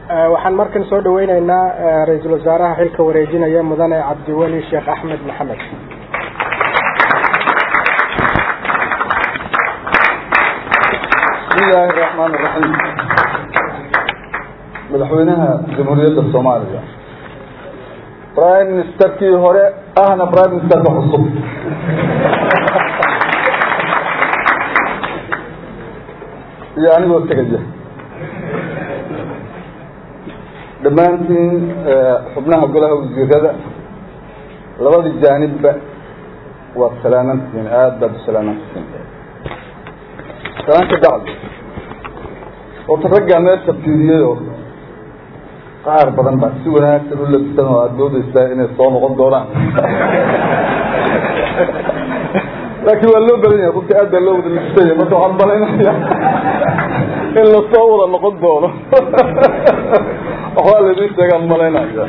waxaan markan soo dhaweyneynaa ra-iisul wasaaraha xilka wareejinaya mudane cabdiweli sheekh axmed maxamed bismi illaahi raxmaan iraxiim madaxweynaha jamhuuriyadda soomaaliya prime ministerkii hore ahna prime ministerka cusub iyo anigoo tegaya dhammaantiin xubnaha golaha wasiirada labadii jaanibba waad salaamantihiin aada baad u salaamantihiin salaanta bacdi horta raggaa meesha fiiriyayoo qaar badan baa si wanaagsan u labisan oo aada doodeysaa inay soo noqon doonaan laakiin waa loo badan yahay runtii aad baa loo wada labisanya marka waxaan malaynaya in lasoo wada noqon doono waxbaa laydin sheegaan malaynaya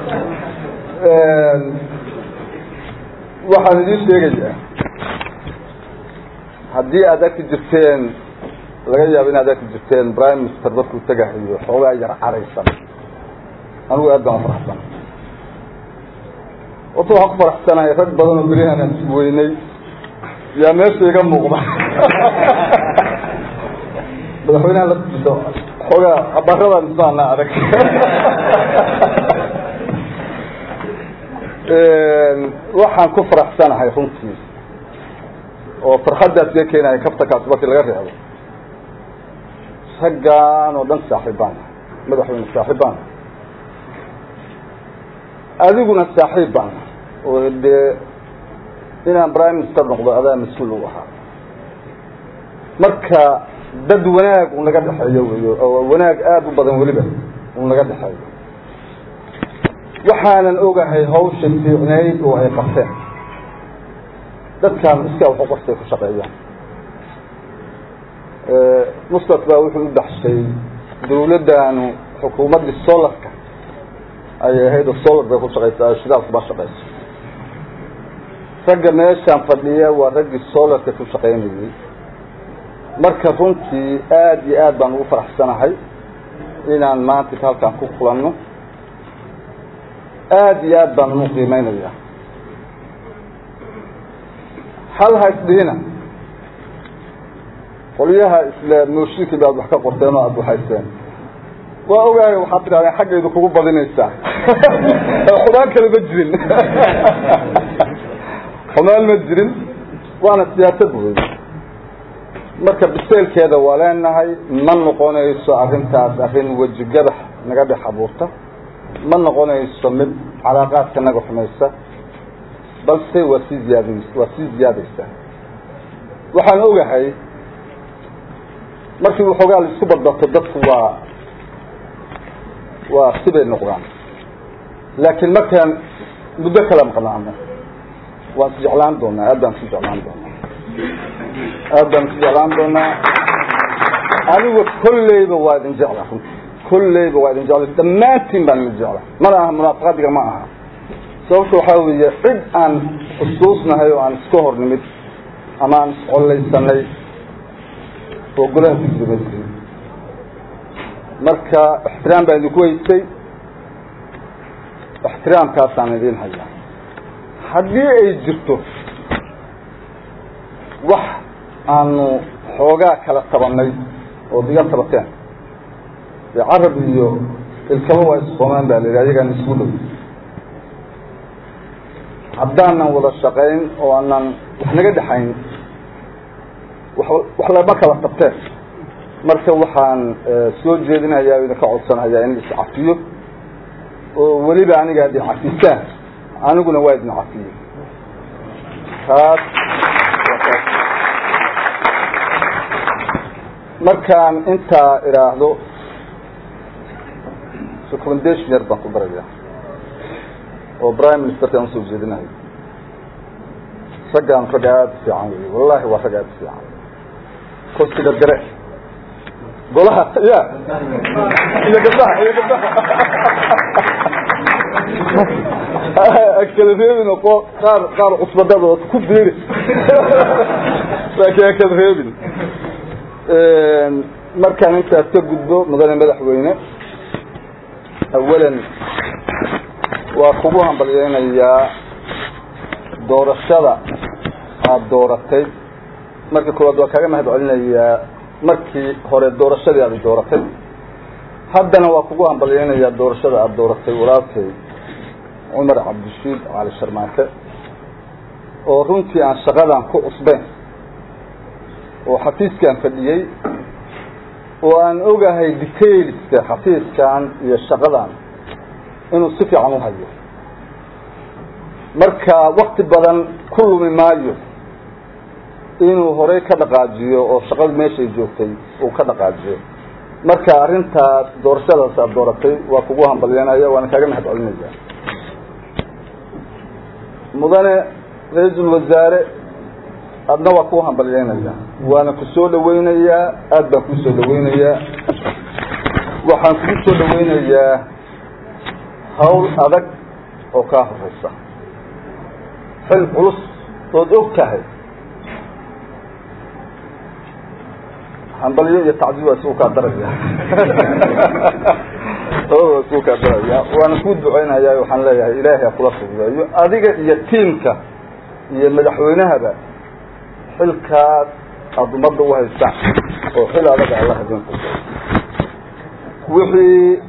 waxaan idiin sheegayaa haddii aad arki jirteen laga yaabo inaad arki jirteen prime minister markuu tegahayo xoogaa yar caraysan anigu aad baan ufaraxsan horta waxaan ku faraxsanahay rag badan oo berihan aan isweynay yaa meesha iga muuqda madaxweynaha laftiisa xoogaa abaradan isaana adag waxaan ku faraxsanahay runtii oo farxaddaas iga keenaya kaftakaas markii laga reebo raggaan oo dhan saaxiibbaan madaxweyne saaxiibbaan adiguna saaxiib baan oo dee inaan prime minister noqdo adaa mas-uul u ahaa marka dad wanaag un naga dhexeeyo wey oo wanaag aada u badan weliba un naga dhexeeyo waxaanan ogahay hawsha fiicnayd oo ay qabteen dadkaan iskaa waxu qortay ku shaqeeyaan mustat baa wuxuu u baxshay dawladdaanu xukuumaddii solarka ayay ahayd oo solar bay ku shaqaysaa shidaalku ma shaqayso ragga meeshaan fadhiya waa raggii solarka ku shaqaynayay marka runtii aada iyo aad baan ugu faraxsanahay inaan maanta halkaan ku kulanno aada iyo aad baan unu qiimeynaya hal ha isdhihina qolyaha isla mooshinkii baad wax ka qorteen oo aada waxayseen waa ogahay waxaad tidhahdeen xaggaydu kugu badinaysaa xumaan kale ma jirin xumaan ma jirin waana siyaasad wey marka biseelkeeda waa leenahay ma noqonayso arrintaas arrin wejigadax naga dhex abuurta ma noqonayso mid calaaqaadka naga xumaysa balse waa sii ziyaad waa sii ziyaadaysaa waxaan ogahay markii waxoogaa la isku badbato dadku waa waa sibay noqdaan laakiin markaan muddo kala maqnaano waan is jeclaan doonaa aad baan isu jeclaan doonaa aad baan isu jeclaan doonaa anigu kolleyba waa idin jecla runti kolleyba waa idin jecla dhammaantiin baan idin jecla mana aha munaafaqadiga ma aha sababta waxaa weeye cid aan xusuusnahay oo aan iska hor nimid ama aan iscollaysanay oo golaha ku jira ma jirin marka ixtiraam baan idinku weysay ixtiraamkaasaan idiin hayaa haddii ay jirto wax aanu xoogaa kala tabanay ood iga tabateen dee carab iyo ilkaba waa isqoomaan baa la yidhi ayagaan isku dhow haddaanan wada shaqayn oo aanan wax naga dhexayn wax lama kala tabteen marka waxaan soo jeedinayaa o idinka codsanayaa in iscafiyo oo weliba aniga ad cafisaan aniguna waa idin cafiyo taas markaan intaa idhaahdo recommendation yar baan ku daraya oo prime ministerkaan usoo jeedinayo raggaan rag aada u fiican wey wallahi waa rag aada u fiican kursiga gare golaha ya iyo gabdaha iyo gabdaha akala reebin oo qaar qaar cusbadadooda ku biiri laakiin akala reebin markaan intaas ka gudbo mudane madaxweyne awalan waa kugu hambalyeynayaa doorashada aada dooratay marka koowaad waa kaaga mahad celinayaa markii hore doorashadii aada dooratay haddana waa kugu hambalyeynayaa doorashada aada dooratay walaalkay cumar cabdishiid cali sharmaake oo runtii aan shaqadan ku cusbeyn oo xafiiskan fadhiyey oo aan ogahay detailska xafiiskan iyo shaqadan inuu si fiican u hayo marka wakti badan ku lumi maayo inuu horey ka dhaqaajiyo oo shaqada meeshay joogtay uu ka dhaqaajiyo marka arrintaas doorashadaas aada dooratay waa kugu hambalyanaya waana kaaga mahad celinaya mudane ra-iisul wasaare adna waa kuu hambalyeynaya waana ku soo dhaweynayaa aada baan kuu soo dhaweynayaa waxaan kugu soo dhaweynayaa hawl adag oo kaa horeysa xil culus ood og tahay hambalyo iyo tacdiid waa isugu kaa daraya waa isugu kaa daraya waana kuu duceynaya waxaan leeyahay ilaahay ha kula fududeeyo adiga iyo tiimka iyo madaxweynahaba xilkaas aada ummadda u haystaan oo xil adag alla idin wixii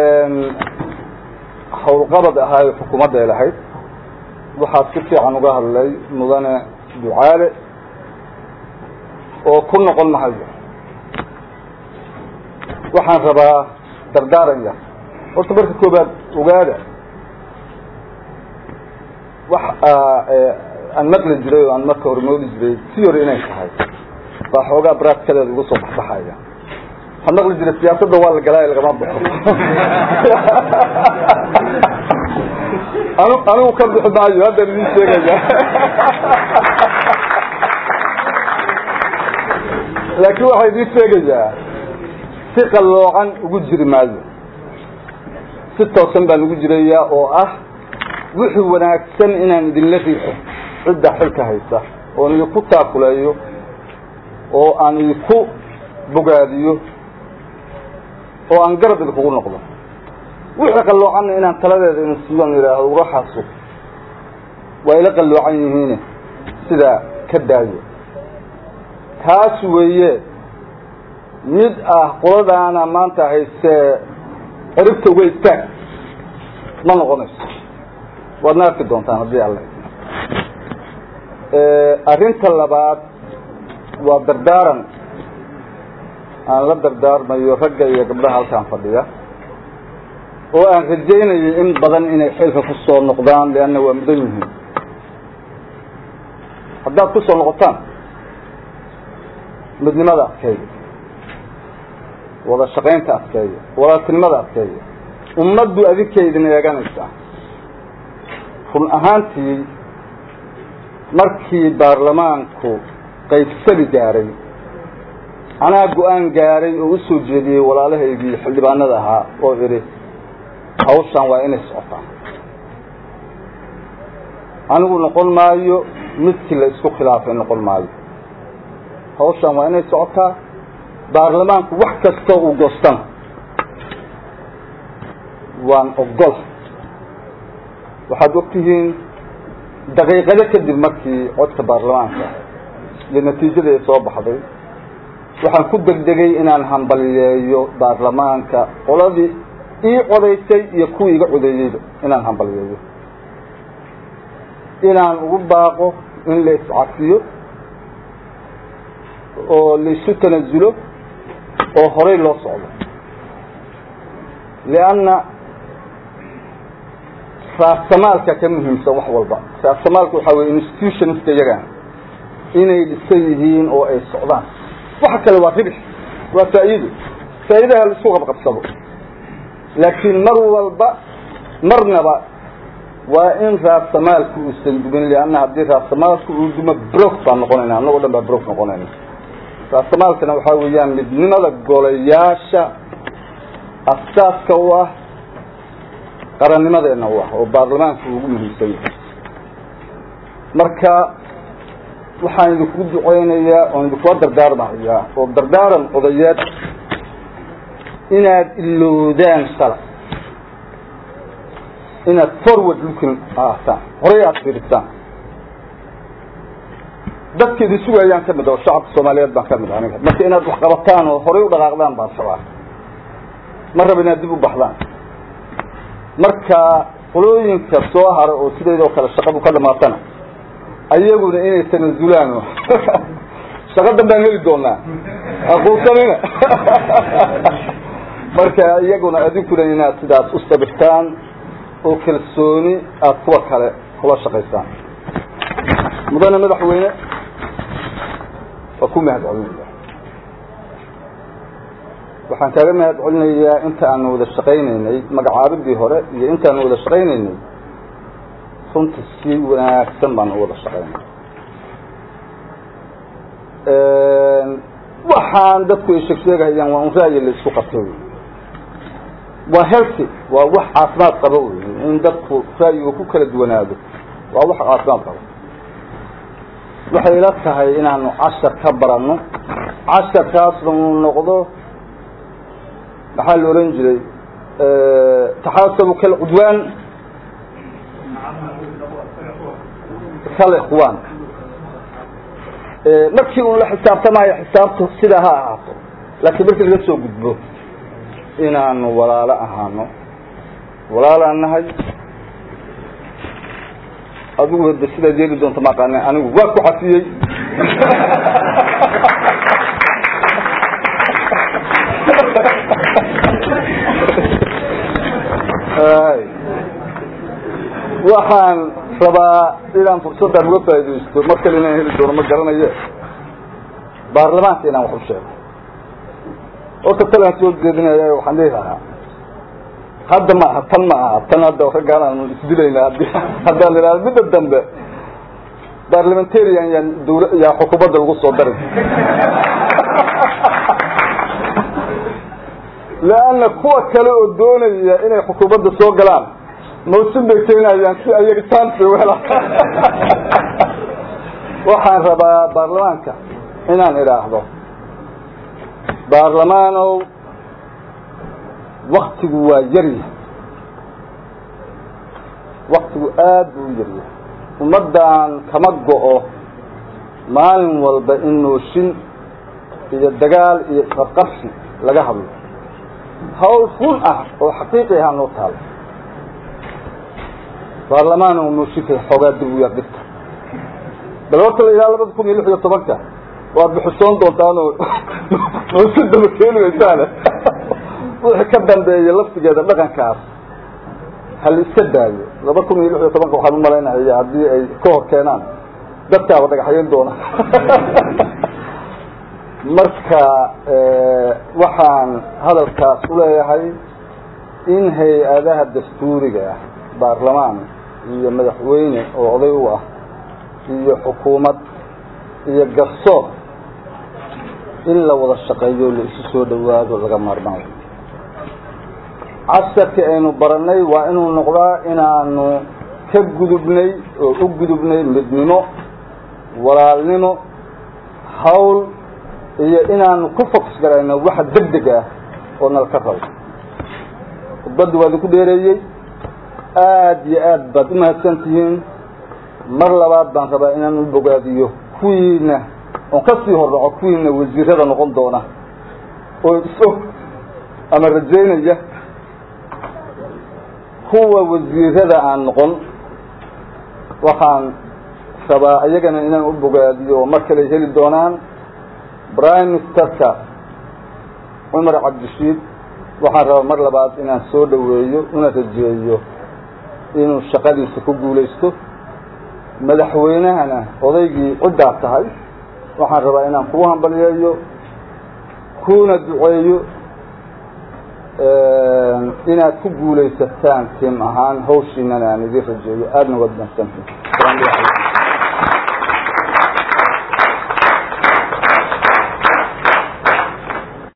hawlqabad ahaayo xukuumadda ay lahayd waxaad si fiican uga hadlay mudane ducaale oo ku noqon mahayo waxaan rabaa dardaaranya horta marka koobaad ogaada wax aan maqli jiray oo aan marka hore moodi jiray si hore inay tahay baa xoogaa baraadkadeeda uga soo baxbaxaya waxaan maqli jiray siyaasadda waa la galaayo lagama baxo anu anigu ka bixi maayo haddaan idin sheegaya laakiin waxaa idiin sheegayaa si qalloocan ugu jiri maayo si toosan baan ugu jirayaa oo ah wixii wanaagsan inaan idinla riixo cidda xilka haysa oon idinku taakuleeyo oo aan idinku bogaadiyo oo aan garab idinkugu noqdo wixii qalloocanna inaan taladeeda idin siiyo on yidhaahdo uraxaasu waa ila qalloocan yihiine sidaa ka daayo taas weeye mid ah qoladaana maanta haystee ciribta uga istaag ma noqonayso waadna arki doontaan haddii alla arrinta labaad waa dardaaran aan la dardaarmayo ragga iyo gabdhaha halkaan fadhiya oo aan rajaynayo in badan inay xilka ku soo noqdaan leanna waa mudan yihiin haddaad ku soo noqotaan midnimada adkeeya wada shaqaynta adkeeya walaaltinimada adkeeya ummaddu adinkay idin eeganaysaa run ahaantii markii baarlamaanku qaybsali gaaray anaa go-aan gaaray oo usoo jeediyey walaalahaygii xildhibaanada ahaa oo idhi hawshan waa inay socotaan anigu noqon maayo midkii la isku khilaafay noqon maayo hawshan waa inay socotaa baarlamaanku wax kasta uu goostana waan ogol waxaad ogtihiin daqiiqado kadib markii codka baarlamaanka iyo natiijada ay soo baxday waxaan ku degdegay inaan hambaliyeeyo baarlamaanka qoladii ii codaysay iyo kuwii iga codeeyeyba inaan hambaliyeeyo inaan ugu baaqo in la iscafiyo oo laisu tanasulo oo horey loo socdo lianna raasamaalka ka muhiimsan wax walba raasamaalka waxaa weye institutionska iyagaan inay dhisan yihiin oo ay socdaan waxa kale waa ribix waa faa'iido faa'iidaha la isku qabqabsado laakiin mar walba marnaba waa in raasamaalku uusan dumin lianna haddii raasamaalku uu dumo brok baan noqonayna annagoo dhan baa brok noqonayna raasamaalkana waxaa weeyaan midnimada golayaasha asaaska u ah qarannimadeena u ah oo baarlamaanku ugu muhiimsan yahay marka waxaan idinku duceynayaa oon idinkula dardaarmahayaa oo dardaaran odayeed inaad ilowdaan shalay inaad forward looking ahaataan horey aad fiirisaan dadka idin sugayaan ka mid oo shacabka soomaaliyeed baan ka mid aniga marka inaad wax qabataan oo horey u dhaqaaqdaan baan rabaa ma raba inaad dib u baxdaan marka qolooyinka soo hara oo sideedoo kale shaqadu ka dhamaatana ayaguna inay tanazulaan shaqo danbaan heli doonaa aquusanina marka iyaguna adinkuna inaad sidaas u sabirtaan oo kalsooni aad kuwa kale kula shaqaysaan mudane madaxweyne waa ku mahad celinaya waxaan kaaga mahad celinayaa inta aanu wada shaqaynaynay magacaabidii hore iyo intaanu wada shaqaynaynay runta si wanaagsan baanu u wada shaqaynay waxaan dadku ay sheeg sheegahayaan waa un ra'yi la isku qabto wey waa healthy waa wax caafimaad qabo wey in dadku ra'yiga ku kala duwanaado waa wax caafimaad qabo waxay ila tahay inaanu cashar ka baranno casharkaasna uu noqdo maxaa la ohan jiray taxaasabu kalcudwaan kalikhwaan markii uu la xisaabtamayo xisaabtu sidaa ha ahaato laakiin markii laga soo gudbo inaanu walaalo ahaano walaalaan nahay adigu hada sidaad yeeli doonto maqaane anigu waa ku xafiyey waxaan rabaa inaan fursaddan uga faaidaysto mar kale inaan heli doono ma garanaye baarlamaanka inaan wax u sheego horta talaan soo jeedinaya waxaan dhihi lahaa hadda ma aha tan ma aha tan hadda raggaan aanu isdilayna hadi haddaan la ihahdo midda dambe barlamentarian yaan dawla yaa xukuumadda lagu soo darin leanna kuwa kale oo doonaya inay xukuumadda soo galaan mawsin bay keenayaan si ayaga chance u helaan waxaan rabaa baarlamaanka inaan idhaahdo baarlamaanow waktigu waa yaryahay waktigu aad buu u yaryahay ummaddan kama go-o maalin walba in nooshin iyo dagaal iyo isqabqabsi laga hadlo hawl run ah oo xaqiiqi ahaa noo taalo baarlamaan oo nooshinka xoogaa dib u yar dhigta bal horta la ilaa labada kun iyo lix iyo tobanka waad bixusoon doontaanoo noosin daba keeni waysaane wixii ka dambeeya laftigeeda dhaqankaas hal iska daayo laba kun iyo lix iyo tobanka waxaan umalaynaya haddii ay ka hor keenaan dadkaaba dhagaxyayn doona marka waxaan hadalkaas uleeyahay in hay-adaha dastuuriga ah baarlamaan iyo madaxweyne oo oday u ah iyo xukuumad iyo garsoor in la wada shaqeeyo la isu soo dhawaado laga maarmaan casharkii aynu baranay waa inuu noqdaa inaanu ka gudubnay oo u gudubnay midnimo walaalnimo hawl iyo inaanu ku fokus garayno waxa deg deg ah oo nala ka rabo khudbaddi waa idinku dheereeyey aada iyo aad baad umahadsan tihiin mar labaad baan rabaa inaan u bogaadiyo kuwiina oon kasii hordhaco kuwiina wasiirada noqon doona oo is-og ama rajaynaya kuwa wasiirada aan noqon waxaan rabaa iyagana inaan u bogaadiyo oo mar kale heli doonaan prime ministerka cumar cabdishiid waxaan rabaa mar labaad inaan soo dhaweeyo una rajeeyo inuu shaqadiisa ku guulaysto madaxweynahana odaygii ciddaa tahay waxaan rabaa inaan kugu hambaliyeeyo kuna duceeyo inaad ku guulaysataan tim ahaan hawshiinana aan idin rajeeyo aadna waad mahadsantiin